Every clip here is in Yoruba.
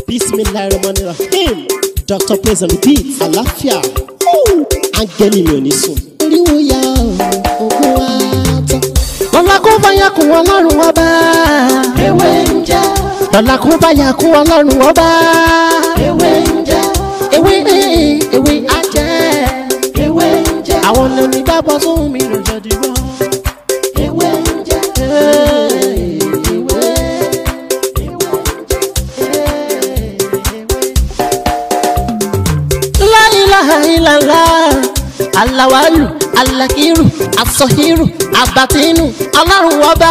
bismillahirrahmanirrahim dr praise and repeat àlàáfíà áńgẹ́lì mi ò ní sùn. oríwo ya ogun wa tán. lọ́la kó bá yà kún ọlọ́run ọba. ewé ń jẹ́ lọ́la kó bá yà kún ọlọ́run ọba. ewé ń jẹ́ ewé ewé ajẹ́. ewé ń jẹ́ àwọn lèmi gbàgbọ́ sóhun mi ló jẹ́ dìbò. ewé ń jẹ́ ewé La ilaha illallah alawalu alakiru asọhiru abatinu ọlọ́run ọba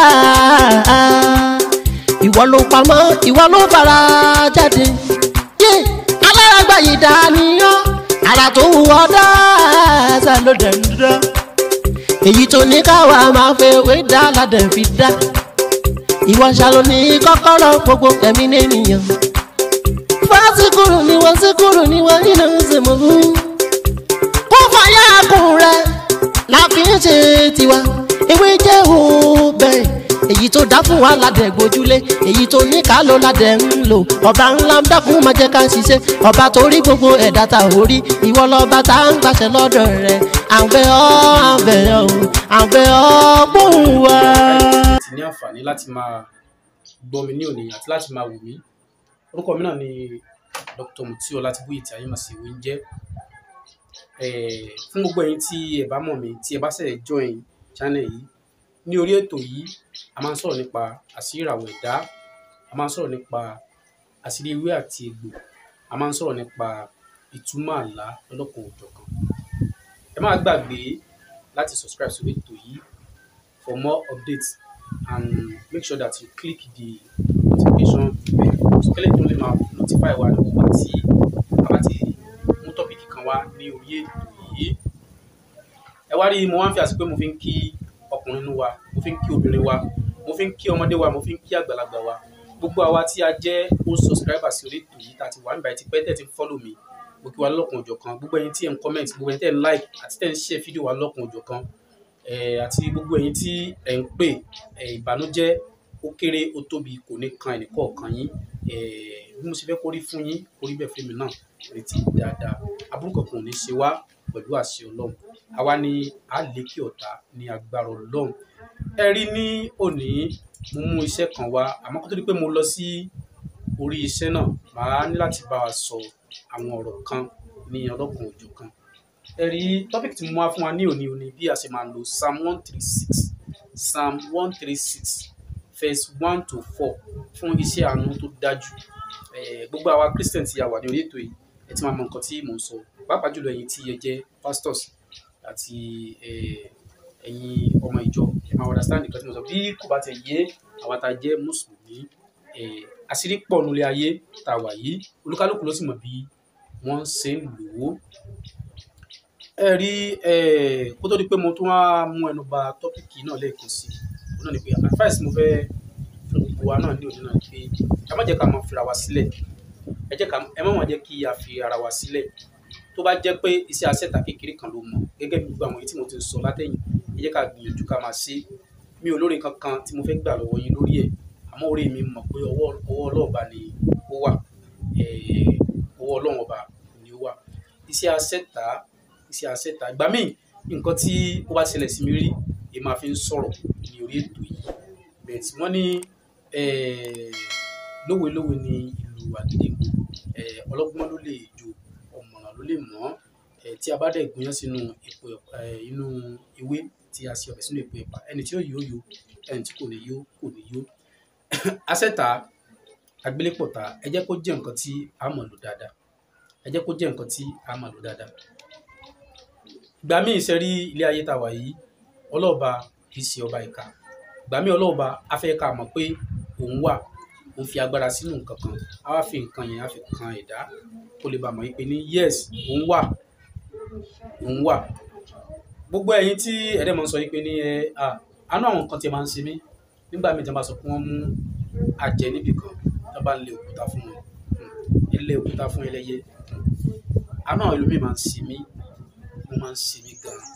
ìwọ ló pamọ́ ìwọ ló fara jáde yé alárágbá yìí dániyàn ara tó wù ọ́ dáadáa ló dẹ̀ ń dá èyí tó ní káwa máa fẹ́ wé dá ládẹ̀ fi dá ìwọ ṣàlò ní kọ́kọ́rọ́ gbogbo ẹ̀mí nìyẹn fásikúrú ni wọ́n síkúrú ni wọ́n nínú ìsìnkú. kó fàyà kùn rẹ̀ la fi ń ṣe tiwa ewé jẹ́ òbẹ̀ èyí tó dá fún wa ládẹ̀ gbójúlé èyí tó ní ká ló ládẹ̀ ń lò ọba ńlá ń dákun máa jẹ́ ká ṣiṣẹ́ ọba tó rí gbogbo ẹ̀dá ta ò rí ìwọ lọ́ba tá à ń gbàṣẹ lọ́dọ̀ rẹ̀ àbẹ̀ ọ́ àbẹ̀ ọ́ àbẹ̀ ọ́ gbóhùn wa. ti ní àǹfààní láti máa gbọ́ mi ní òní àti láti máa wò mí orúkọ mi náà ni dr mutio látìbúyì tí ayé màsí ìwé ń jẹ́ Eh, fún gbogbo ẹ̀yin tí ẹ bá mọ̀ mí tí ẹ bá ṣẹ̀ join channel yìí ní orí ètò yìí a máa ń sọ̀rọ̀ nípa àṣírí ìràwọ̀ ẹ̀dá a máa ń sọ̀rọ̀ nípa àṣírí ewé àti egbò a máa ń sọ̀rọ̀ nípa ìtumọ̀ àlá lọ́lọ́kan òjọ̀kan ẹ má gbàgbé láti subscribe sórí ètò yìí for more updates and make sure that you click the notification bell so kẹ́lẹ́ tó lè máa notify wa nígbà tí a bá ti mú tọ́pìkì kan wá ní orí ètò yìí ẹ wá rí mo wá ń fi àsìkò pé mo fi ń kí ọkùnrin inú wa mo fi ń kí obìnrin wa mo fi ń kí ọmọdé wa mo fi ń kí àgbàlagbà wa gbogbo àwa tí a jẹ́ old subscriber sí orí ètò yìí tá a ti wà nígbà tí pẹ́ tẹ̀ ti ń follow mi mo kí wa lọ́kùn òjọ̀ kan gbogbo ẹ̀yin tí ẹ̀ ń comment gbogbo ẹ̀yin tí ẹ̀ ń like àti tẹ̀ ń share fídíò wa lọ́kùn òjọ̀ kan eh, àti gbogbo ẹ̀yin tí ẹ̀ ń pè eh, ìbànújẹ́ ó kéré ó tóbi kò ní kan ẹnìkọ̀ọ̀kan yín eh, bí mo ṣe fẹ́ kórí fún yín kórí bẹ́ẹ̀ fún mi náà retí dáadáa aburú kankan ò ní ṣe wá pẹ̀lú àṣẹ ọlọ́run àwa ni a lékè ọ̀tá ní agbára ọlọ́run ẹ rí ní òní mo mú iṣẹ́ kan wá àmọ́ kó tó di pé mo lọ sí orí iṣẹ́ náà màá ní láti bá wa sọ àwọn ọ̀rọ̀ kan ní ọlọ́kan òjò kan ẹ rí tọ́pìkì tí mo wá fún wa ní òní òní bí a ṣe máa lo psalm one three six psalm one three six verse one to four fún iṣẹ́ àánú tó dájú Eh, gbogbo àwa christian tí a wà ní orí ètò yìí ẹ ti máa mọ nǹkan tí mò ń sọ pàápàá jùlọ ẹ̀yin tí ẹ jẹ́ pastors àti eh, ẹ̀yin ọmọ ìjọ ẹ máa understand nǹkan tí mo sọ bí kò bá tẹ̀ yé àwa tá a jẹ́ mùsùlùmí eh, àṣírí pọ̀ nulẹ̀ ayé tá a wà yìí olúkálùkù ló sì mọ̀ bí wọ́n ṣe ń lò ó ẹ rí eh, kó tó di pé mo tún wá mú ẹnu bà tọ́pìkì náà lẹ́ẹ̀kan sí i náà ni pé advice mo fẹ́ fún gbogbo wa náà ní òní náà ni pé ẹ má jẹ́ ká máa fira wa sílẹ̀ ẹ jẹ́ ká ẹ má máa jẹ́ kí a fi ara wa sílẹ̀ tó bá jẹ́ pé iṣẹ́ asẹ́ta kékeré kan ló mọ̀ gẹ́gẹ́ bí gbogbo àwọn èyí tí mo ti sọ látẹ̀yìn ẹ jẹ́ ká gbìyànjú ká máa ṣe mi ò lórí kankan tí mo fẹ́ gbà lọ́wọ́ yín lórí ẹ̀ àmọ́ orí mi mọ̀ pé ọwọ́ ọwọ́ ọlọ́ọ̀ba ni ó wà eh, ọwọ́ ọlọ́run ọba ni ó wà iṣẹ́ asẹ́ta iṣẹ́ asẹ́ta ìgbà míì nǹkan tí ó bá ṣẹlẹ̀ sí mi rí èyí máa fi ń sọ̀rọ̀ ní orí ètò yìí bẹ́ẹ̀ tí wọ́n ní eh, lówelówe ni ìlú àgídìgbò eh, ọlọ́gbọ́n ló lè jó ọ̀mọ̀ràn ló lè mọ̀ eh, tí a bá dẹ̀ gúnyán sínú epo eh, inú ewé tí a ṣe ọbẹ̀ sínú epo ẹ̀pà ẹni tí ó yó yó ẹni tí kò ní yó kò ní yó asẹ́ta agbélépọ̀ta ẹ jẹ́ kó jẹ́ nǹkan tí a mọ̀ lò dáadáa ẹ jẹ́ kó jẹ́ nǹkan tí a mọ̀ lò dáadáa ìgbà míì ṣe rí ilé ayé tá a wà yìí ọlọ́ọ̀ba kì í ṣe ọba ìka ìgbà míì ọlọ́ọ̀ba á fẹ́ ká mọ̀ pé òun wà òun fi agbára sínú nǹkan kan á wá fi nǹkan yẹn á fi kan ẹ̀dá kó lè bá mọ̀ pé ní yes òun wà òun wà gbogbo ẹ̀yin tí ẹ̀dẹ̀ mọ̀ ń sọ yìí pé ní ẹ à àánú àwọn nǹkan tí ẹ máa ń ṣe mí nígbà míì tí wọ́n bá sọ pé wọ́n mú àjẹ́ níbì kan tí wọ́n bá ń lé òkúta fún wọn ilé òkúta fún ẹlẹ́yẹ àánú àwọn ẹlòmíì máa ń ṣe mí wọ́n máa ń ṣe mí gan-an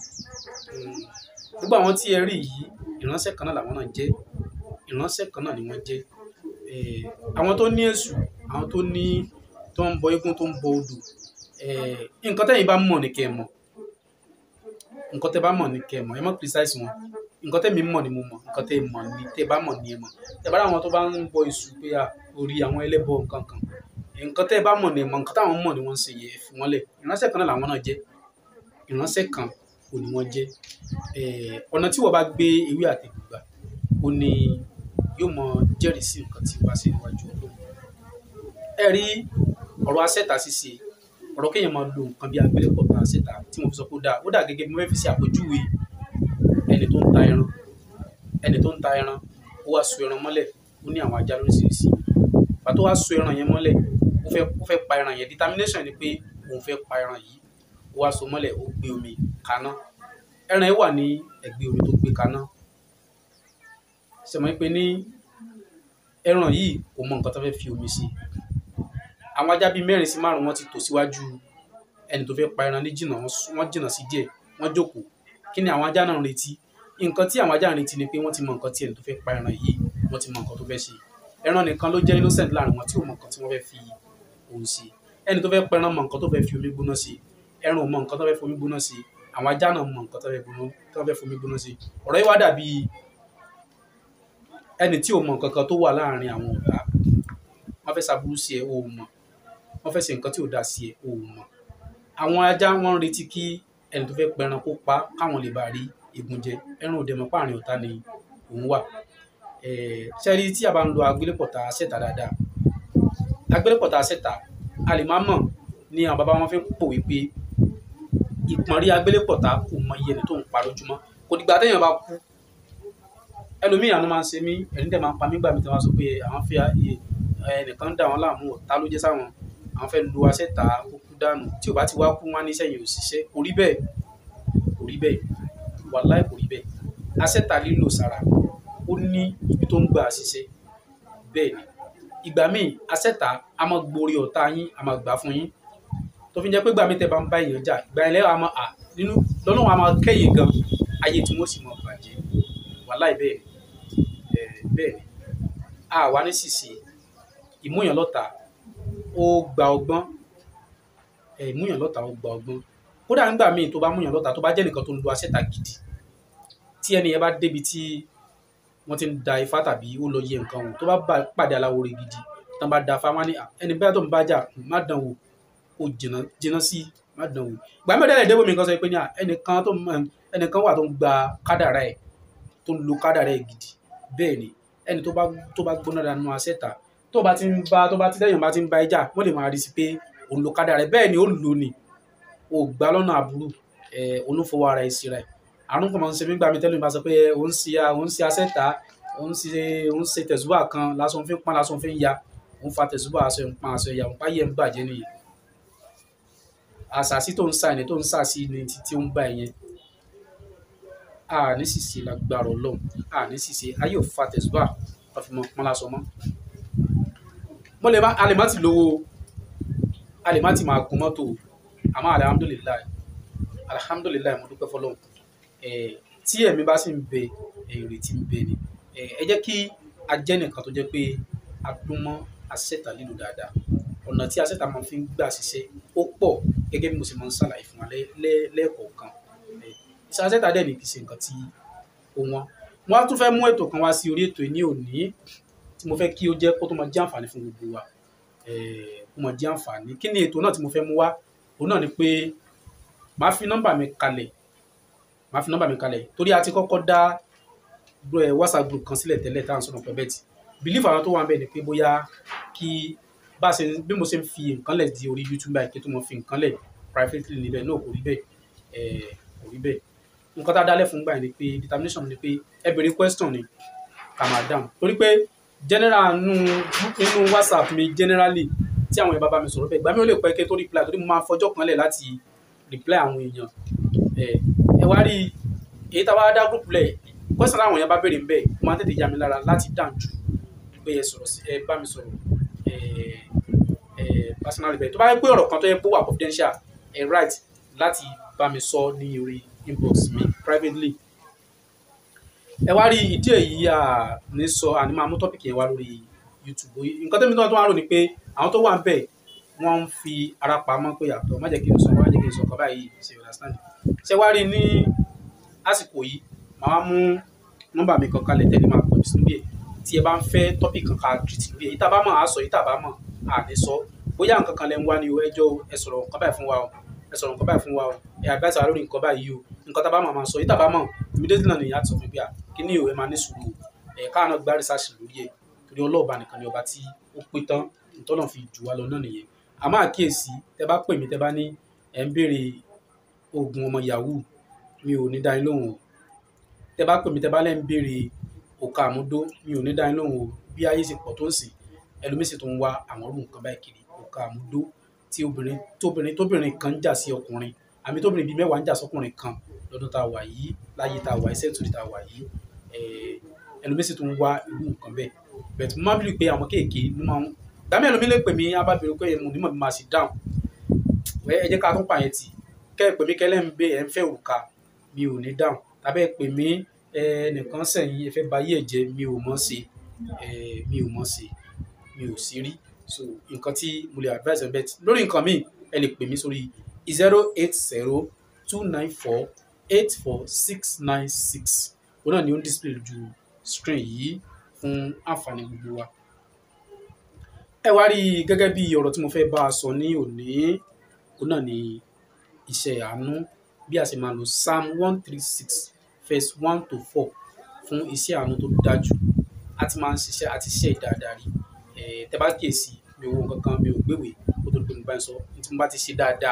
gbogbo àwọn tí ẹ rí yìí ìránṣẹ́ kan náà làwọn náà jẹ́ ìránṣẹ́ kan náà ni wọ́n jẹ́ Eh, àwọn tó ní èṣù àwọn tó ní tó ń bọ eégún tó ń bọ odò eh, nǹkan tẹ́yìn bá mọ̀ ní kẹ́ ẹ mọ̀ nǹkan tẹ́ bá mọ̀ ní kẹ́ ẹ mọ̀ ẹ mọ̀ criticize wọn nǹkan tẹ́mi mọ̀ ni mo mọ̀ nǹkan tẹ́ mọ̀ ni tẹ́ bá mọ̀ ni ẹ mọ̀ tẹ́ bá ráwọn tó bá ń bọ iṣu pé à orí àwọn ẹlẹ́bọ nǹkan kan nǹkan tẹ́ bá mọ̀ ni ẹ mọ̀ nǹkan táwọn mọ̀ ni wọ́n ń ṣe yẹ fún wọn lẹ̀ ìránṣẹ́ kan náà làwọn náà jẹ́ ìránṣẹ́ kan ò ní wọ́n jẹ́ Eh, ọ̀nà tí wọ́n bá gbé ewé àtẹ̀gbà ó ní yóò mọ jẹ́rìí sí nǹkan tí wọ́n bá ṣe níwájú ọlọ́run ẹ rí ọ̀rọ̀ asẹ́ta ṣíṣe ọ̀rọ̀ kéèyàn máa lo nǹkan bí agbélépọ̀ tán asẹ́ta tí mo fi sọ pé ó dáa ó dà gẹ́gẹ́ bí mo fẹ́ fi ṣe àpèjúwe ẹni tó ń ta ẹran ẹni tó ń ta ẹran ó wá so ẹran mọ́lẹ̀ ó ní àwọn ajá lóríṣiríṣi pàtó wá so ẹran yẹn mọ́lẹ̀ ó fẹ́ ó fẹ́ pa ẹran yẹn determination ni pé òun fẹ́ pa ẹran yìí ó wá so mọ́lẹ̀ ó gbé omi kaná ẹran yẹn wà ní ẹ̀gbẹ́ omi tó gbé kaná sẹmọ pé ní ẹran yìí kò mọ nǹkan tó fẹ́ fi omi sí àwọn ajá bíi mẹ́rin sí márùn wọ́n ti tò síwájú ẹni tó fẹ́ pa ẹran ní jìnnà wọ́n sún- wọ́n jìnnà sí díẹ̀ wọ́n jókòó kí ni àwọn ajá náà ń retí nǹkan tí àwọn ajá ń retí ni pé wọ́n ti mọ nǹkan tí ẹni tó fẹ́ pa ẹran yìí wọ́n ti mọ nǹkan tó fẹ́ ṣe ẹran nìkan ló jẹ́ innocent láàrin wọn tí ò mọ nǹkan tí wọ́n fẹ́ fi òun ṣe ẹni tó fẹ́ pa ẹran mọ nǹkan tó fẹ́ fi omi gbóná ṣe ẹran ò mọ nǹkan tó fẹ́ fi omi gbóná ṣe àwọn ajá náà mọ nǹkan tó fẹ́ gbóná- tó fẹ́ fi omi gbóná ṣe ọ̀rọ̀ yìí wá dàbí ẹni tí ò mọ nǹkan kan tó wà láàrin àwọn ọ̀gá wọ́n fẹ́ ṣàbúrú sí ẹ o ò mọ̀ wọ́n fẹ́ ṣe nǹkan tí ò dáa sí ẹ o ò mọ̀ àwọn ajá wọn ń retí kí ẹni tó fẹ́ pẹran kó pa káwọn lè bá rí egun jẹ ẹran òde mọ̀ páàrin ọ̀tá ni òun wà ṣẹ́rí tí a bá ń lo agbélépọ̀tà sẹ́ta dáadáa agbélépọ̀tà sẹ́ta a lè má mọ̀ ní àwọn bàbá wọn fi ń pòwe pé ìpọ́nrí agbélépọ̀tà kò mọ iye ẹni tó ń pa lójúmọ́ kò dìgbà téèyàn bá kú ẹlòmíì àánú máa ń ṣe mí ẹni tẹ̀ máa ń pa mí gbà mí tí wọ́n sọ pé àwọn fi iye ẹnìkan ń dà wọ́n láàmú ọ̀tá ló jẹ́ sáwọn àwọn fẹ́ lu asẹ́ta kó kú dànù tí ò bá ti wá kú wọn á ní sẹ́yìn òṣìṣẹ́ kò rí bẹ́ẹ̀ kò rí bẹ́ẹ̀ wàláì kò rí bẹ́ẹ̀ asẹ́ta lílò sára ó ní ibi tó ń gbà ṣiṣẹ́ bẹ́ẹ̀ ni ìgbà míì asẹ́ta a máa gborí ọ̀tá yín a máa gbà fún yín tó fi jẹ́ pé ìgbà míì tẹ́ bá ń bá èèyàn jà ìgbà yẹn lẹ́wọ̀n a máa à nínú lọ́nà wọn a máa kẹ́yìn gan ayé tí wọ́n sì máa bàjẹ́ wàláì bẹ́ẹ̀ ni ẹ̀ bẹ́ẹ̀ ni a wà ní ṣìṣe ìmúyàn lọ́ta ó gba ọgbọ́n ẹ̀ ìmúyàn lọ́ta ó gba ọgbọ́n kódà nígbà míì tó bá múyàn lọ́ta tó bá jẹ́ nìkan tó ń lo asẹ́ta gidi tí ẹni yẹn bá débi tí wọ́n ti ń da ifá tàbí ó lọ yẹ nǹkan wò tó bá bá pàdé aláwo rẹ̀ gidi tán bá da ifá wọn ní "Ah, ẹni bẹ́ẹ̀ tó ń bá jà má dán wò ó jìnnà jìnnà sí má dán wò ìgbà mẹ́rin dẹ́rẹ́ débò mi kan sọ pé ní "Ah, ẹnìkan tó ń- ẹnìkan wà tó ń gba kádàrá ẹ̀ tó ń lo kádàrá ẹ̀ gidi bẹ́ẹ̀ ni ẹni tó bá tó bá gbóná dànù asẹ́ta tó bá ti ń bá tó bá ti lẹ́yìn bá ti ń bá ẹja wọ́n lè máa rí sí pé òun lo kádàrá ẹ̀ bẹ́ẹ̀ ni ó lò ní o gbà lọ́nà àbúrò ẹ̀ olúfọwọ́ ara ẹ̀ síra ẹ̀ àrùn kan máa ń ṣe mí gbà mí tẹ́lẹ̀ mi bá sọ pé òun ṣe òun ṣe asẹ́ta òun ṣe òun ṣe tẹ̀sùbà kan lásán fi ń pọ́n lásán fi ń ya òun fa tẹ̀sùbà aṣọ ń pọ́n aṣọ ìyá òun páyé ń bàjẹ́ nìyẹn àṣàṣì tó ń sà ní tó ń sà sí ní títí ó ń bá ẹ̀yẹn a ní ṣìṣe lágbára ọlọ́run a ní ṣìṣe ayé ò fa tẹ̀sùbà wọ́n fi mọ pọ́n lásán mọ́ mo lè má a lè má ti lówó a lè má ti máa gun mọ́tò àmọ́ alihamudulilayi alihamudulilayi mo dúpẹ́ fọlọ́run eh, tí ẹ̀mí bá sì ń bẹ eh, ìrètí ń bẹ ni Eh, ẹ jẹ́ kí a jẹ́ nìkan tó jẹ́ pé a dún mọ́ asẹ́ta lílo dáadáa ọ̀nà tí asẹ́ta máa fi ń gbà ṣiṣẹ́ ó pọ̀ gẹ́gẹ́ bí mo ṣe máa ń ṣàlàyé fún wa lẹ́- lẹ́- lẹ́ẹ̀kọ̀ọ̀kan Eh, iṣẹ́ asẹ́ta dẹ̀ ní kì í ṣe nǹkan tí ó wọ́n wọ́n á tún fẹ́ mú ètò kan wá sí orí ètò yìí ní òní tí mo fẹ́ kí ó jẹ́ kó tó máa jẹ́ àǹfààní fún gbogbo wa Eh, kó máa jẹ́ àǹfààní kí ni ètò náà tí mo fẹ́ mú wá òun náà ni pé màá fi nọ́mbà mi kalẹ̀ màá fi nọ́mbà mi kalẹ̀ torí a ti kọ́kọ́ dá gro- eh, whatsapp group kan sílẹ̀ tẹ́lẹ̀ tá à ń sọ̀rọ̀ pẹ́ bẹ́ẹ̀ tí belief àwọn tó wà ń bẹ̀ ni pé bóyá kí bá a ṣe bí mo ṣe ń fi nǹkan lẹ̀ di orí youtube báyìí kí tó mo fi nǹkan lẹ̀ privately níbẹ̀ náà kò rí bẹ́ẹ̀ eh, kò rí bẹ́ẹ̀ nǹkan tá a dálẹ̀ fún gbà yẹn ni pé determination ni pé ẹ béèrè question ni ká máa dáhùn torí pé general nínú nínú whatsapp mi generally tí àwọn èèyàn bá bá mi sọ̀rọ̀ bẹ́ẹ̀ gbà mí ó lè pẹ́ kí n tó reply torí mo máa fọjọ́ kan lẹ̀ láti reply àwọn èèyàn ẹ ẹ wá rí èyí tá a wá dá group lẹ̀ question àwọn èèyàn bá béèrè bẹ́ẹ̀ ó máa ń tètè yá mi lára láti dáhùn jù pé ẹ sọ̀rọ̀ sí ẹ bá mi sọ̀rọ̀ ẹ ẹ personally bẹ́ẹ̀ tó bá yẹ pé ọ̀rọ̀ kan tó yẹ pé ó wà confidential ẹ right láti bá mi sọ ní orí inbox mi privately ẹ wá rí ìdí èyí à ní sọ àní máa mú topic yẹn wá lórí youtube nǹkan tẹ́mi náà tó wá rò ní pé àwọn tó wà ń bẹ̀ wọ́n ń fi ara pamọ́ pé àtọ̀ má jẹ́ kí n sọ má jẹ́ kí n sọ ọkọ̀ báyìí ṣe understand ṣé wá rí ní àsìkò yìí màá mú nọ́mbà mi kan kalẹ̀ tẹ́lẹ̀ máa pè mí sínú ẹ̀ tí ẹ bá ń fẹ́ tọ́pì kan ká treat lórí ẹ̀ yìí tá a bá mọ̀ á sọ yìí tá a bá mọ̀ á ní sọ bóyá nǹkan kan lẹ ń wá ní o ẹjọ́ ẹ sọ̀rọ̀ nǹkan báyìí fún wa o ẹ sọ̀rọ̀ nǹkan báyìí fún wa o ẹ advice wa lórí nǹkan báyìí o nǹkan tá a bá mọ̀ máa sọ yìí tá a bá mọ̀ immediately náà nìyẹn á sọ fún mi pé à kí ni o ẹ máa ní sùúrù ẹ káwọn náà gbá research lórí ẹ̀ torí ọlọ́ọ̀bá nìkan ni ọba tí ó pé tán ìtọ́nà fi jù wá lọ náà nìyẹn àmọ́ àkíyèsí tẹ bá pè mí tẹ bá ní ẹ ń béèrè oògùn ọmọ yahoo mi ò ní dá yín lóhùn o tẹ bá pè mí tẹ bá lẹ́ ń béèrè òkà àmúdó mi ò ní dá yín lóhùn o bí ayé ṣe pọ̀ tó ń sìn ẹlòmíì sì tó ń wá àwọn ọdún nǹkan báyìí kiri òkà àmúdó tí obìnrin tóbìnrin tóbìnrin kan ń jà sí ọkùnrin àmì tóbìnrin bíi mẹ́wàá ń jà sọkùnrin kan lọ́dún tá a wà yìí láyé tá a wà yìí sẹ́ńtúrì tá a wà yìí ẹlòmíì sì tó ń wá irú nǹkan bẹ́ẹ̀ bẹ̀tù mo máa ń bìrì pé àwọn kéèké ló máa ń gbàmí ẹlòmíì lè pè mí abábìrì pé mo ní mọ̀ bí máa sì dáhùn ẹ jẹ́ ká tún pààyàn tì kẹ́ ẹ pè mí kẹ́lẹ́ ń bẹ ẹ̀ ń fẹ́ òrùka mi ò ní dáhùn tàbí ẹ pè mí ẹnìkan sẹ̀yìn ẹ fẹ́ ba ayé ẹ̀ jẹ́ mi ò mọ̀ ṣe mi ò mọ̀ ṣe mi ò sí rí so nǹkan tí mo lè advise ẹ bẹ́ẹ̀ lórí nǹkan míì ẹ lè pè mí sórí zero eight zero two nine four eight four six nine six òun náà ni ó ń display lójú screen yìí fún àǹfààní gbogbo wa ẹ wá rí i gẹ́gẹ́ bí ọ̀rọ̀ tí mo fẹ́ bá a sọ ní òní òun náà ni iṣẹ́ àánú bí a ṣe máa lo psalm one three six verse one to four fún iṣẹ́ àánú tó dájú a ti máa ń ṣiṣẹ́ àti iṣẹ́ ìdáadáa rí tẹ bá kíyèsí mi ò wo nǹkan kan mi ò gbéwèé kó tó di pé mo bá ń sọ ní tí mo bá ti ṣe dáadáa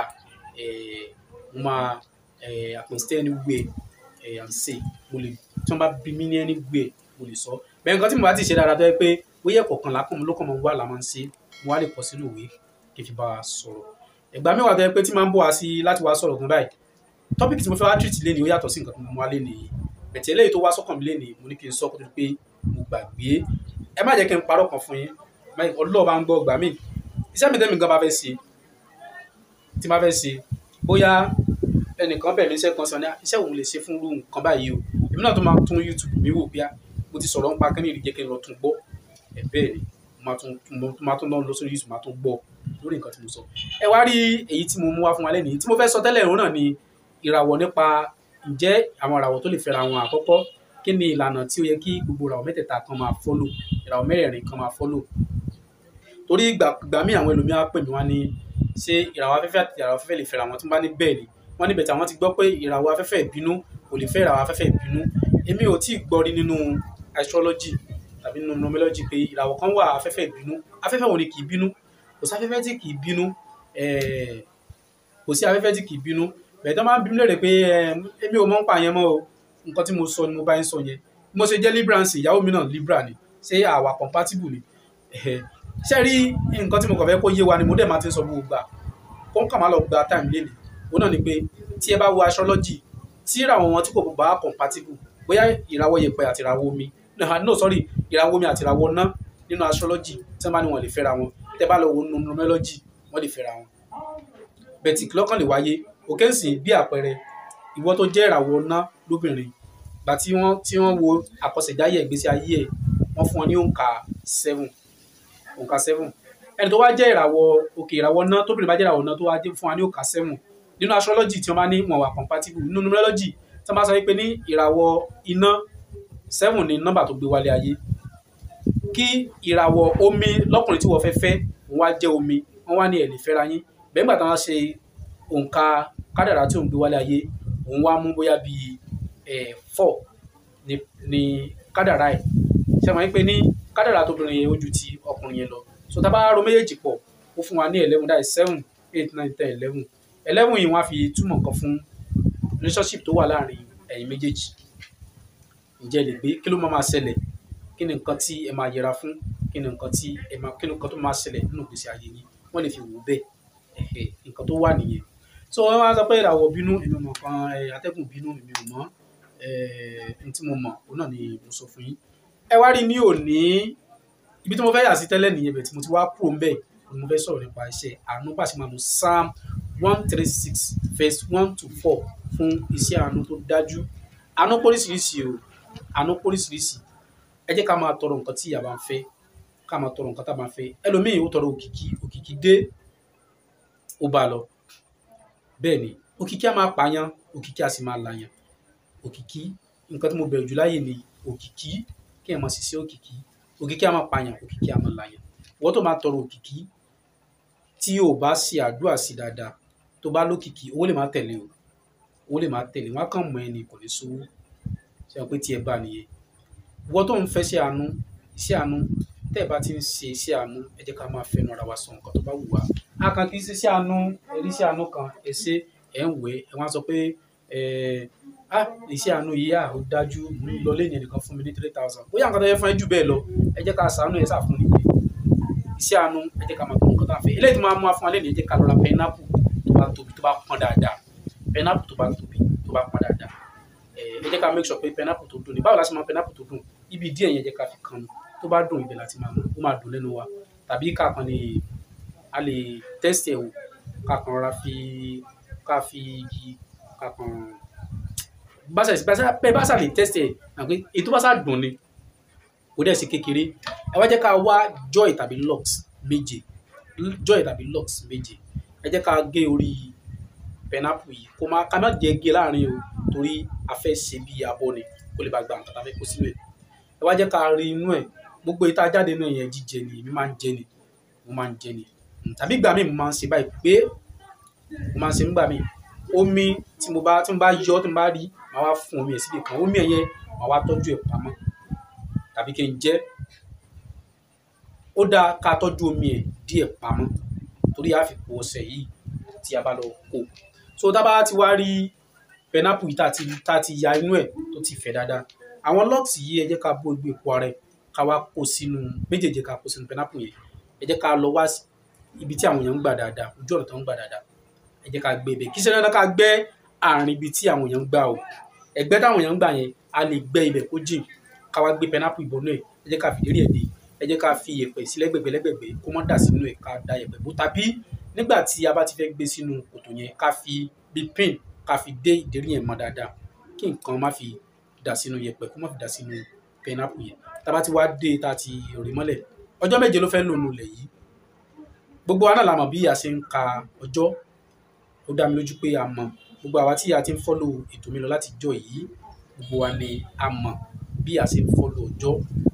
mo máa àpèsè ẹni wúwe à ń ṣe mo lè tí wọ́n bá bí mí ní ẹni wúwe mo lè sọ bẹ́ẹ̀ nǹkan tí mo bá ti ṣe dáadáa tó yẹ pé bóyá ẹ̀kọ̀ọ̀kan lákàn ló kàn máa wà láwọn ṣe mo wá lè kọ sínú ìwé kí n fi bá a sọ̀rọ̀ ìgbà mẹ́wàá tó yẹ pé tí máa ń bọ̀ wá sí láti wá sọ̀rọ̀ gan báyìí tọ́pìkì tí mo fẹ́ wá treat lénìí ó yàtọ̀ sí nǹkan tí mo mú wá lénìí bẹ̀tẹ̀ eléyìí tó wá sọ́kàn mi lénìí mo ní kí n sọ kó tó di pé mo gbàgbé ẹ má jẹ́ kí n parọ́ kan fún yín ọlọ́ọ̀ bá ń gbọ́ gbà mí iṣẹ́ mi tẹ́mi gan bá fẹ́ ṣe tí má fẹ́ ṣe bóyá ẹnìkan bẹ̀ mí iṣẹ́ kan sọ ní iṣẹ́ òun lè ṣe fún irú nǹkan báyìí o èmi náà tó máa tún YouTube mi wò bíá mo ti sọ̀rọ̀ nípa kí jẹ́ kí n lọ tún gbọ́ ẹ̀ bẹ́ẹ̀ ni mo máa tún lọ lọ sórí YouTube máa tún gbọ́ lórí nǹkan tí mo sọ ẹ wá rí èyí tí mo mú wá fún wa lẹ́nìí tí mo fẹ́ sọ tẹ́lẹ̀ òun náà ni ìràwọ̀ nípa ǹjẹ́ àwọn ìràwọ̀ tó lè fẹ́ra wọn àkọ́kọ́ kí ni ìlànà tí ó yẹ kí gbogbo ìràwọ̀ mẹ́tẹ̀ẹ̀ta kan máa fọ́lò ìràwọ̀ mẹ́rẹ̀ẹ̀rin kan máa fọ́lò torí ìgbà míì àwọn ẹlòmíà pè mí wá ní ṣé ìràwọ̀ afẹ́fẹ́ àti ìràwọ̀ afẹ́fẹ́ lè fẹ́ra wọn tí wọ́n bá ní bẹ́ẹ̀ ni wọ́n níbẹ̀ tí àwọn ti gbọ́ pé ìràwọ̀ afẹ́fẹ́ ìbínú kò lè fẹ́ ìràwọ̀ afẹ́fẹ́ ìbínú èmi ò tí ì gbọ́ rí nínú astrology tàbí nínú numerology pé ìràwọ̀ kan wà afẹ́fẹ́ ìbínú afẹ́fẹ́ wo ni kì í bínú kò sí afẹ́fẹ́ tí kì í bínú kò sí afẹ́fẹ́ tí kì í bínú bẹ̀ẹ́ tó máa ń bínú lérè pé èmi ò mọ̀ ń pa yẹn mọ́ o nǹkan tí mo sọ ni mo bá ń sọ yẹn mo ṣe jẹ́ libra nsìn ìyàwó mi náà libra ni ṣé àwa compatible ni ṣé rí nǹkan tí mo kàn fẹ́ kó yé wa ni mo dẹ̀ máa ti ń sọ gbogbo gbà kó ń kà má lọ gba time lé ní òun náà ni pé tí ẹ bá wo astrology tí ìràwọ̀ wọn tí kò bá compatible bóyá ìràwọ̀ yẹ̀pẹ̀ àti ìràwọ̀ omi no sorry ìràwọ̀ omi àti ìràwọ̀ náà nínú astrology tí wọ́n bá ní wọn lè fẹ́ra wọn tẹ́ bá lọ wo numerology wọ́n lè fẹ́ra wọn bẹ̀tì lọ́kàn lè wáyé òkè ńsìn bí àpẹẹrẹ ìwọ tó jẹ́ ìràwọ̀ ná lóbìnrin gbà tí wọ́n tí wọ́n wo àkọsẹ̀jáyé ìgbésí ayé ẹ̀ wọ́n fún ọ ní òǹkà seven òǹkà seven ẹni tó wá jẹ́ ìràwọ̀ òkè ìràwọ̀ ná tóbìnrin bá jẹ́ ìràwọ̀ ná tó wá fún wa ní òǹkà seven nínú astrology tí wọ́n bá ní wọn wà compatible nínú numerology tí wọ́n bá sọ pé ní ìràwọ̀ iná seven ní nọ́mbà tó gbé wálé ayé kí ìràwọ̀ omi lọ́kùnrin tí wọ́n fẹ́ fẹ́ wọ́n wá jẹ́ omi wọ́n wá ní ẹ̀ lè fẹ́ra yín bẹ́ẹ̀ nígbà táwọn ṣe òǹkà kádàrá tí òun gbé wálé ayé òun wá mú bóyá bíi ẹ̀ four ní ní kádàrá ẹ̀ ṣe máa ń pè ní kádàrá tóbìnrin yẹn ó ju ti ọkùnrin yẹn lọ so tá a bá ro méjèèjì pọ̀ ó fún wa ní eleven that is seven eight nine ten eleven eleven yìí wọ́n á fi túmọ̀ nǹkan fún relationship tó wà láàrin ẹ̀yin méjèèjì ǹjẹ́ lè gbé kí ló máa máa ṣẹlẹ̀ kí ni nǹkan tí ẹ máa yẹra fún kí ni nǹkan tí ẹ máa kí ni nǹkan tó máa ṣẹlẹ̀ nínú ìgbésí ayé yín wọ́n lè fi wò bẹ́ẹ̀ ẹ̀hẹ̀ nǹkan tó wà nìyẹn so wọ́n wá sọ pé ìràwọ̀ bínú èmi mọ̀ kan atẹ́gùn bínú èmi ò mọ̀ ẹni tí mo mọ̀ òun náà ni mo sọ fún yín ẹ wá rí ní òní ibi tí mo fẹ́ yà sí tẹ́lẹ̀ nìyẹn bẹ̀ tí mo ti wá kúrò ń bẹ̀ ni mo fẹ́ sọ̀rọ̀ nípa iṣẹ́ àánú bá ṣe máa mú psalm one three six verse one to four fún iṣẹ́ àánú tó dájú àánú póríṣiríṣi o àánú póríṣiríṣi ẹ jẹ́ ká máa tọrọ nǹkan tí ìyá bá ń fẹ́ ká máa tọrọ nǹkan tá a máa fẹ́ ẹlòmíì ó tọrọ òkìkí òkìkí dé ó bá a lọ bẹ́ẹ̀ ni òkìkí á máa pààyàn òkìkí á sì máa làyàn òkìkí nǹkan tí mo bẹ̀rù jù láyè ni òkìkí kí ẹ̀ máa sì sí òkìkí òkìkí á máa pààyàn òkìkí á máa làyàn wọ́n tó máa tọrọ òkìkí tí o bá ṣe àdúrà sí dáadáa tó bá lókìkí owó lè má tẹ̀lé o owó lè má tẹ̀lé wọn á kàn mọ ẹni kò ní sówó ṣe wọn pé tiẹ̀ bá nìyẹn wọ́n tó ń fẹ́ ṣe àánú iṣẹ́ àánú tẹ́ ẹ bá ti ń ṣe iṣẹ́ àánú ẹ jẹ́ ká máa fẹ́nu ara wa sọ nǹkan tó bá wù wá a kàn kì í ṣe iṣẹ́ àánú ẹ̀rí iṣẹ́ àánú kan ẹ ṣe ẹ̀ ń wẹ̀ ẹ̀ wọ́n á sọ pé ẹ̀ ah iṣẹ́ àánú yìí à ó dájú mo ń lọ lẹ́yìn ẹnìkan fún mi ní three thousand bóyá nǹkan tó yẹ fún ẹ jù bẹ́ẹ̀ lọ ẹ jẹ́ ká ṣàánú ẹ̀ ṣàfún nìyẹn iṣẹ́ àánú ẹ jẹ́ ká máa tó nǹkan tó à ń fẹ́ eléyìí tó máa mú wa fún wa lẹ́nu ẹ jẹ́ ká lọ ra pẹ́nápù tó bá tóbi tó bá pọ́n dáadáa pẹ́nápù tó bá tóbi tó bá pọ́n dáadáa ẹ ẹ jẹ́ ká make sure pé pẹ́nápù tó dùn ní báwo la ṣe máa pẹ́nápù tó dùn ibi díẹ̀ yẹn jẹ́ ká fi kan tó bá dùn ibẹ̀ láti máa mú ó máa dùn lẹ́nu wa tàbí ká kan lè a lè test ẹ̀ wò ká kan rọra fi ká fi igi ká kan báṣà bẹ́ẹ̀ báṣà lè test ẹ̀ àpé ètò báṣà dùn ni kò dẹ̀ sí kékeré ẹ wá jẹ́ ká wá joy tàbí lux méje joy tàbí lux méje ẹ jẹ́ ká gé orí pineapple yìí kó má ká má jẹ́ gé láàrin o torí a fẹ́ ṣe bí abọ́ ni kó lè bá gba nǹkan tá a fẹ́ kó sínú ẹ̀ ẹ wá jẹ́ ká rí inú ẹ̀ gbogbo ìta jáde náà yẹn jíjẹ ni èmi máa ń jẹ ni mo máa ń jẹ ni tàbí ìgbà míì mo máa ń ṣe báyìí pé mo máa ń ṣe nígbà míì omi tí mo bá tí mo bá yọ tí mo bá rí màá wá fún omi ẹ̀ síbi kan omi ẹ̀ yẹn màá wá tọ́jú ẹ̀ pamọ́ tàbí kí n jẹ ó dáa ká tọ́jú omi ẹ̀ díẹ̀ pamọ́ torí a fi po ọṣẹ yìí tí a bá lọ kó so tá a bá ti wá rí pineapple yìí tá a ti tá a ti ya inú ẹ̀ tó ti fẹ̀ dáadáa àwọn lọ́ọ̀tì yìí ẹ jẹ́ ká bó gbé epo ara ẹ̀ ká wá kó sínú méjèèjì ká kó sínú pineapple yẹn ẹ jẹ́ ká lọ wá ibi tí àwọn èèyàn ń gbà dáadáa ojú ọ̀nà tó ń gbà dáadáa ẹ jẹ́ ká gbé ibẹ̀ kí sẹ́ni ká gbẹ́ àárín ibi tí àwọn èèyàn ń gbà o ẹ̀gbẹ́ táwọn èèyàn ń gbà yẹn a lè gbẹ́ ibẹ̀ kó jìn ká wá gbé pineapple ìbọnú ẹ̀ ẹ jẹ́ ká fi ìdérí ẹ̀ dé ẹ jẹ́ ká fi iyẹ̀pẹ̀ sí lẹ́gbẹ̀gbẹ̀ lẹ́gbẹ̀gbẹ̀ kó má dà sínú ẹ̀ ká da iyẹ̀pẹ̀ bó tàbí nígbà tí a bá ti fẹ́ gbé sínú kòtò yẹn ká fi bí pin ká fi dé ìdérí yẹn mọ́ dáadáa kí nǹkan má fi dà sínú iyẹ̀pẹ̀ kó má fi dà sínú pineapple yẹn tá a bá ti wá dé tá a ti rì mọ́lẹ̀ ọjọ́ méje ló fẹ́ lò nù lẹ̀ yìí gbogbo wa náà la mọ̀ bí a ṣe ń ka ọjọ́ ó dá mi lójú pé a mọ̀ gbogbo àwa tí a ti ń fọ́lò ètò mi lọ láti jọ yìí gbogbo wa ni a mọ̀ bí a ṣe ń fọ́lò ọjọ́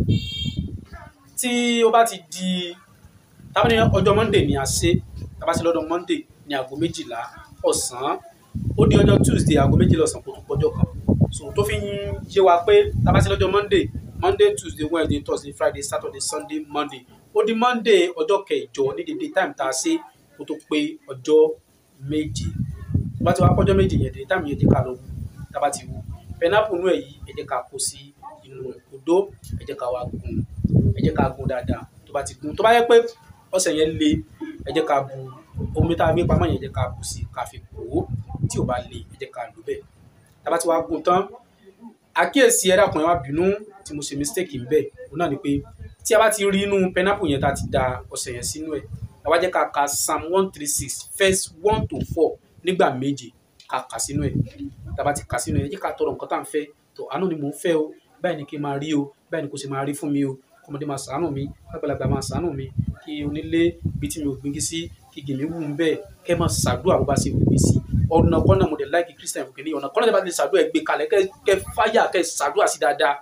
tí ó bá ti di tábà ní ọjọ́ monday ni a ṣe tábà sí lọ́dọ̀ monday ní aago méjìlá ọ̀sán ó di ọjọ́ tuesday aago méjìlá ọ̀sán kó tó pọ́jọ́ kan so tó fi ń yé wa pé tábà sí lọ́jọ́ monday monday tuesday wednesday thursday friday saturday sunday monday ó di monday ọjọ́ kẹjọ ní dédé time tá a ṣe kó tó pé ọjọ́ méje tó bá ti wá pọ́jọ́ méje yẹn dédé time yẹn jẹ́ ká lọ wú tábà ti wú pineapple inú ẹ̀ yìí ẹ jẹ́ ká kó sí inú odó ẹ jẹ́ ká wá gún ẹ jẹ́ ká gún dáadáa tó bá ti gún tó bá yẹ pé ọṣẹ yẹn le ẹ jẹ́ ká bu omi tá a gbé pamọ́ yẹn ẹ jẹ́ ká bù sí ká fi pò ó tí ò bá le ẹ jẹ́ ká lò bẹ́ẹ̀ tá a bá ti wá gún tán àkíyèsí ẹ dákun ẹ má bínú tí mo ṣe mistake ń bẹ̀ òun náà ni pé tí a bá ti rí inú pineapple yẹn tá a ti da ọṣẹ yẹn sínú ẹ̀ ẹ wá jẹ́ ká ka psalm one three six verse one to four nígbà méje ká kà sínú ẹ̀ tá a bá ti kà sínú ẹ̀ ẹ jẹ́ ká tọrọ nǹkan tá à ń fẹ́ tó àánú ni mò ń fẹ́ o báyìí ni kí n máa rí o báyìí ni kò sì máa rí fún mi o kọ́mọdé máa ṣàánú mi àgbàlagbà máa ṣàánú mi kí onílé ibi tí mi ò gbin sí kí gèmí wù ń bẹ́ẹ̀ kẹ́ máa ṣàdúrà bó bá ṣe wù mí sí ọ̀nà kọ́nà mo dẹ̀ láìkí christian fún kìíní ọ̀nà kọ́nà tí a bá ti ṣàdúrà ẹ gbé kalẹ̀ kẹ́ kẹ́ fáyà kẹ́ ṣàdúrà sí dáadáa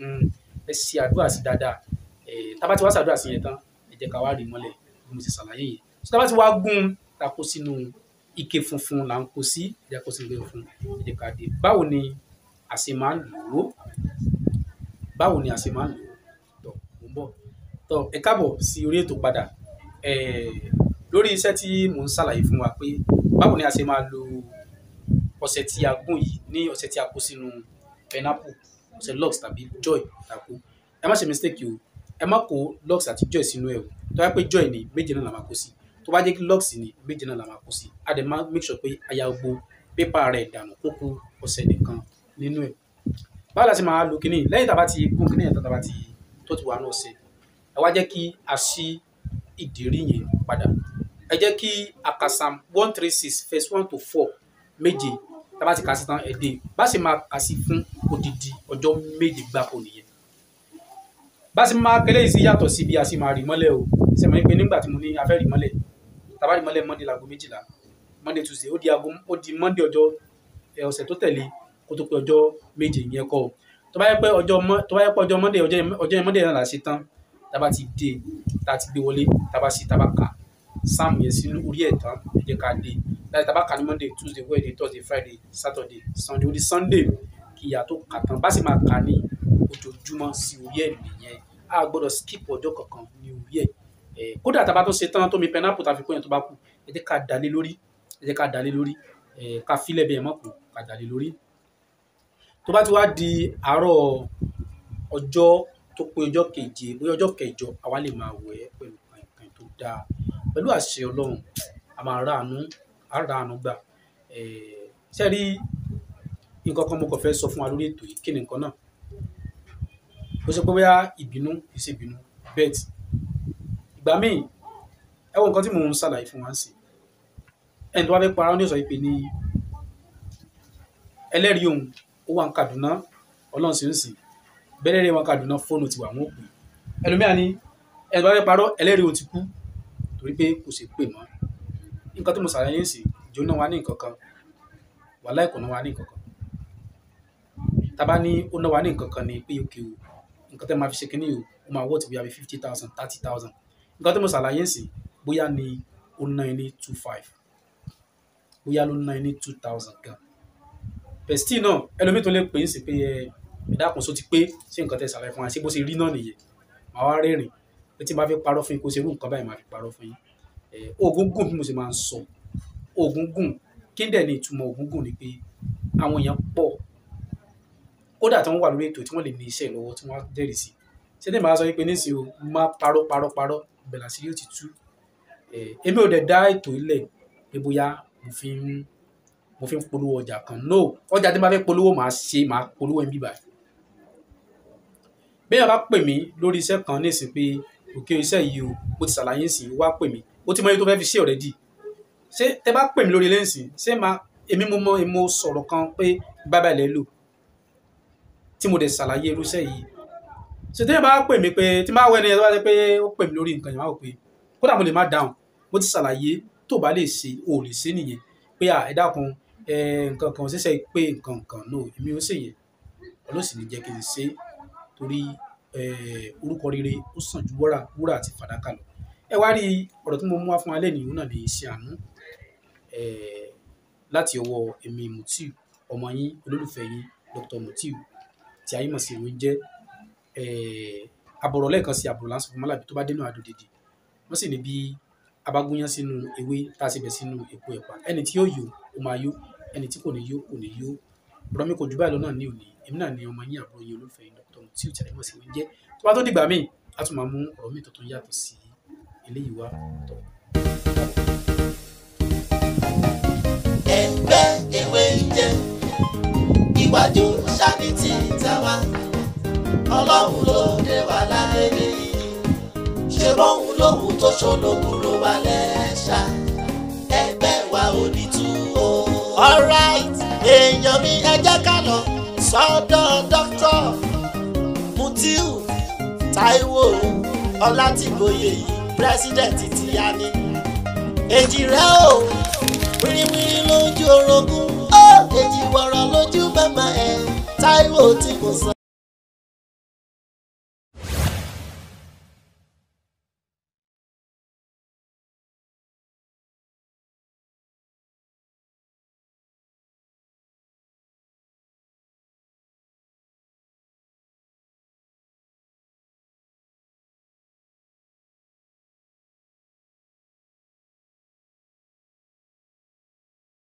ẹ ṣe àdúrà sí dáadáa ẹ tá a bá ti wá ṣàdúrà sí yẹn tán ẹ jẹ́ ká wá rí mọ́lẹ̀ bí mo ti ṣàlàyé yẹn tá a bá ti wá gún ta kó sínú ike funfun là ń kó sí ẹ jẹ́ kó sínú ike funfun ẹ jẹ́ ká dé báwo ni a ṣe máa ń lò ó báwo ni a ṣe máa ń lò ó tọ mo ń bọ̀ tọ ẹ káàbọ̀ sí orí ètò padà ẹ lórí iṣẹ́ tí mò ń ṣàlàyé fún wa pé báwo ni a ṣe máa lo ọṣẹ tí a gún yìí ní ọṣẹ tí a kó sínú pineapple ọṣẹ lux tàbí joy tá a kó ẹ má ṣe mistake o ẹ má kó lux àti joy sínú ẹ o tó bá pé joy ni méje náà la máa kó sí tó bá jẹ́ kí lux ni méje náà la máa kó sí a dẹ̀ máa make sure pé a ya gbogbo pépà rẹ̀ dànù kó kú ọṣẹ nìkan nínú ẹ̀ báwo la ṣe máa lo kíní lẹ́yìn tá a bá ti gún kíní yẹn tán tá a bá ti tó ti wà ní ọṣẹ ẹ wá jẹ́ kí a ṣí ìdérí yẹn padà ẹ jẹ́ kí akasam one three six verse one to four méje tá a bá ti kà sí tán ẹ dé bá ṣe máa kà sí fún odidi ọjọ́ méje gbáko nìyẹn bá sì máa kẹlẹ́ yìí sí yàtọ̀ sí bí a sì máa rí mọ́lẹ̀ o ṣe mọ̀ pé nígbà tí mo ní a fẹ́ rí mọ́lẹ̀ tàbá rí mọ́lẹ̀ monday láago méjìlá monday tuesday ó di aago ó di monday ọjọ́ ẹ, ọ̀sẹ̀ tó tẹ̀lé kó tó pé ọjọ́ méje yẹn kọ́ o tó bá yẹ pé ọjọ́ mọ́ tó bá yẹ pé ọjọ́ monday ọjọ́ yẹn- ọjọ́ yẹn monday náà là ṣe tán tába ti dé tá a ti gbé wọlé tába sí tába kà sam yẹn sínú orí ẹ̀ tán ẹ jẹ́ ká dé láti tába kà ní monday tuesday wednesday thursday friday saturday sunday ó di sunday kí ìyá tó kà tán bá sì máa kà ní ojoojúmọ́ sí orí ẹ̀ nìyẹn a gbọ́dọ̀ skip ọjọ́ kankan ní orí ẹ̀ ẹ̀ kódà tába tó ṣe tán tó mi pineapple tá a fi kó yẹn tó bá kù ẹ jẹ́ ká dalé lórí ẹ jẹ́ ká dalé lórí ẹ̀ ká filẹ̀ bí ẹ mọ̀ kù ká dalé lórí tó bá ti wá di àárọ̀ ọjọ́ tó pé ọjọ́ keje bóyá ọjọ́ kẹjọ àwa lè máa wẹ̀ ẹ́ pẹ̀lú nǹkan tó dáa pẹ̀lú àṣẹ ọlọ́run a máa ráàánú a ráàánú gbà ẹ̀ ṣe rí nǹkan kan mo kàn fẹ́ sọ fún wa lórí ètò yìí kí ni nǹkan náà ó sọ pé bóyá ìbínú kì í ṣe ìbínú bet ìgbà míì ẹ wo nǹkan tí mò ń ṣàlàyé fún wa ń sìn ẹni tó bá fẹ́ para ó ní sọ pé ní ẹlẹ́rìí òun ó wà ní Kaduna ọlọ́run sì ń sìn bẹ́lẹ́rìí wọn Kaduna fóònù ti wà wọ́n pè ẹlòmíà ní ẹni tó bá fẹ́ parọ́ ẹlẹ́rìí òun ti kú torí pé kò ṣe pè mọ́ nǹkan tí mo ṣàlàyé ń sìn ìjọ náà wà ní nǹkan kan wàhálà ìkànnà wà ní nǹkan kan tábà ní ó náà wà ní nǹkan kan ní pé òkè o nǹkan tẹ́ máa fi ṣe kínní o ó máa wọ́ọ̀tì bóyá bí fifty thousand thirty thousand nǹkan tí mo ṣàlàyé ń sìn bóyá ní ó ná ní two five bóyá ló ná ní two thousand gan pẹ̀sítì náà ẹlòmíì tó lè pè é sí pé ẹ ìdákun so ti pé ṣé nǹkan tẹ́ ṣàlàyé fún wa ṣé bó ṣe rí náà nìyẹn màá wá rẹ́rìn pé tí n bá fi parọ́ fún yín kó ṣe irú nǹkan báyìí màá fi parọ́ fún yín ẹ oògùn gùn bí mo ṣe máa ń sọ oògùn gùn kí n dẹ̀ ní ìtumọ̀ oògùn gùn ni pé àwọn èèyàn pọ̀ kódà tí wọ́n wà lórí ètò tí wọ́n lè ní iṣẹ́ lọ́wọ́ tí wọ́n á jẹ́rìí sí ṣé ní màá sọ wípé nísìnyí o máa parọ́ parọ́ parọ́ bẹ̀rẹ̀ sí yóò ti tú ẹ èmi ò dẹ̀ dá ètò ilẹ̀ pé bóyá mo fi ń mo fi ń polówó ọjà kan no ọjà tí n bá fẹ́ polówó màá ṣe màá polówó ẹ̀ ń bíbà bẹ́ẹ̀ bá pè mí lórí iṣẹ́ kan nísìn pé òkè iṣẹ́ yìí o mo ti ṣàlàyé sí i wá pè mí ó ti mọ iye tó fẹ́ fi ṣe already ṣé tẹ bá pè mí lórí lẹ́ǹsì ṣé máa èmi mo mọ èmo sọ̀rọ̀ kan pé bábà lẹ́ lò tí mo dẹ̀ ṣàlàyé irú iṣẹ́ yìí ṣé tẹ́yìn bá pè mí pé tí máa wọ ẹni yẹn tó bá ṣe pé ó pè mí lórí nǹkan yẹn máa wò pé kódà mo lè má dáhùn mo ti ṣàlàyé tó bá lè ṣe o ò lè ṣe nìyẹn pé à ẹ dákun ẹ nǹkan kan ṣẹ̀ṣẹ̀ pé nǹkan kan no èmi ò ṣèyẹn ọlọ́sìn ní jẹ́ kí n ṣe torí orúkọ rere ó sàn ju wúrà wúrà àti fàdákà lọ ẹ wá rí ọ̀rọ̀ tí mo mú wá fún alẹ́ nìyí náà ní iṣẹ́ àánú láti ọwọ́ èmi Mutiu ọmọ yín olólùfẹ́ yín Dr. Mutiu tí ayé mọ̀ sí ìwé ń jẹ́ àbọ̀rọ̀ lẹ́ẹ̀kan sí àbọ̀rọ̀ láǹsọ̀ fún mọ́làbí tó bá dénú àdó dèdè wọ́n sì ní bí abágúnyán sínú ewé tá a sì bẹ̀ sínú èpo ẹ̀pà ẹni tí yóò yó ó máa yó ẹni tí kò ní yó kò ní yó ọ̀rọ̀ mi kò jù báyìí lọ náà ní òní èmi náà ní ọmọ yín àbúrò yín olólùfẹ́ yín Dr. Mutiu tí ayé mọ̀ sí ìwé ń jẹ́ tó bá tó dìgbà míì a tún máa mú ọ̀rọ̀ mi tuntun yàtọ̀ sí eléyìí wá tọ̀. ẹgbẹ́ ewé ń jẹ́ iwájú sani ti tàwa ọlọ́run ló dé wa láyé yìí ṣe bóun lóhun tó ṣolókùrò wa lẹ́ṣà ẹgbẹ́ wa ò ní tú o. alright èèyàn mi ẹ jẹ́ ká lọ sọ́dọ̀ dókítà Mutiu Táíwò Ọlátìgbòye yìí pírẹsidẹ̀ntì ti yá ni èjì rẹ o wíríwírí lójú orogún ó èjì wọ̀rọ̀ lójú màmá ẹ̀ Táíwò tí kò sọ.